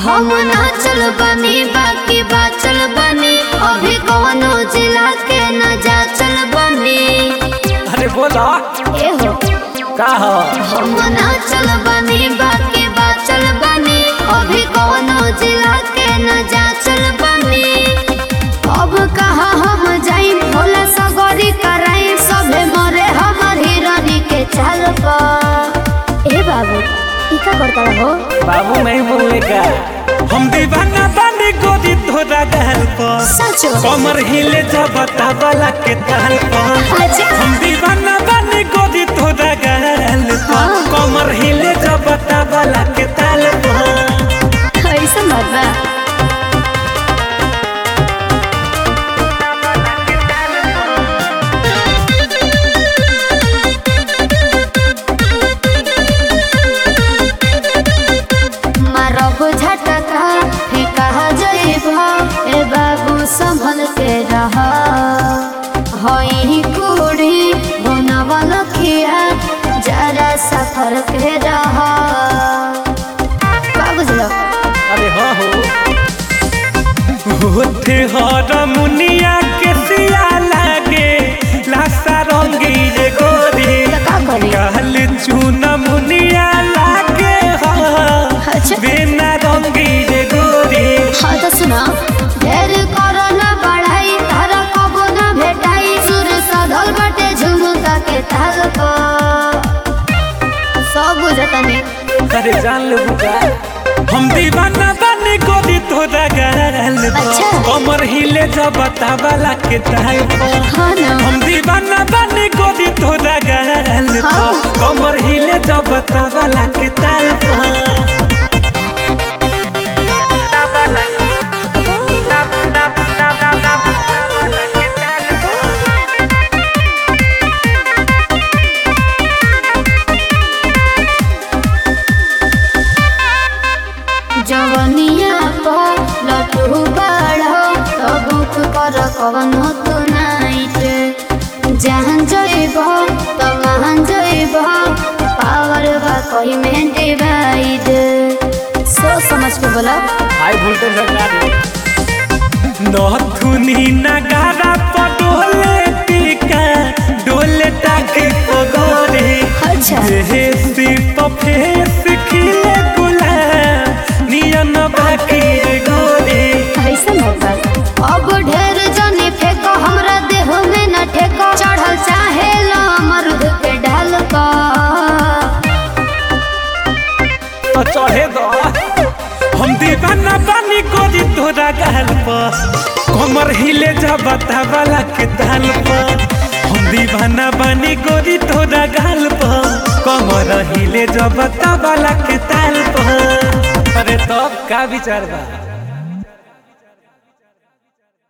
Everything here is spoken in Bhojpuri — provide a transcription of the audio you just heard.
हम नाचल बनी बाकी बाचल बनी अभी कौनो जिला के न जाचल बनी अरे बोला एहो का हो हम नाचल बनी बाकी बाचल बनी अभी कौनो जिला के न जाचल बनी अब कहा हम जाई भोला सगरी कराई सभे मरे हमर हिरनी के चाल पर ए बाबू ई का करता हो बाबू नहीं बोले का हम दीवाना बने गोदी तोरा गहल पर सचो कमर हिले जबता वाला के ताल पर अच्छा हम दीवाना बने गोदी तोरा गहल पर हाँ। कमर हिले जबता वाला के ताल पर ऐसा मत बा मारब झटका फेंका जइबा ए बाबू संभल के रह हई कुड़ी बनवल खिया जरा सफर के रह का बुझलो अरे हाँ हो होते हर मुनिया के सिया लागे लासा रंगी रे गोरी तो का करी कहल चून मुनिया लागे हाँ अच्छा बिना रंगी रे गोरी हाँ तो सुना ढेर करो ना बढ़ाई तारा कबो ना भेटाई सुर सधल बटे झुमका के ताल पर सब बुझता नहीं अरे जान लो बुका हम दीवाना बने गोदी तोरा गहल अच्छा। कमर हिले जबता वाला के ताल पर हाँ ना हम दीवाना बने गोदी तोरा गहल हाँ। कमर हिले जबता वाला के ताल पर जवनिया पर लटू बाढ़ो तो बुक कर कवनो तू नाइट जहाँ जइब तो वहाँ जइब पावर बा कही में डिवाइड सोच समझ के बोला हाई वोल्टेज सरकार नथुनी नगारा पडोले टीका डोले टाके पगोरे अच्छा जेसी पफेस खिले गुलाब नियन बाकी रे गोरे ऐसा मौका अब ढेर जने फेंको हमरा देह में न ठेको चढ़ल चाहे लो मरुद के ढाल का तो चढ़े दो हम दीवाना बानी गोरी तोरा गाल पर कमर हिले जबता वाला के ताल पर हम दीवाना बानी गोरी तोरा गाल पर कमर हिले जबता वाला के ताल पर अरे तब का विचार बा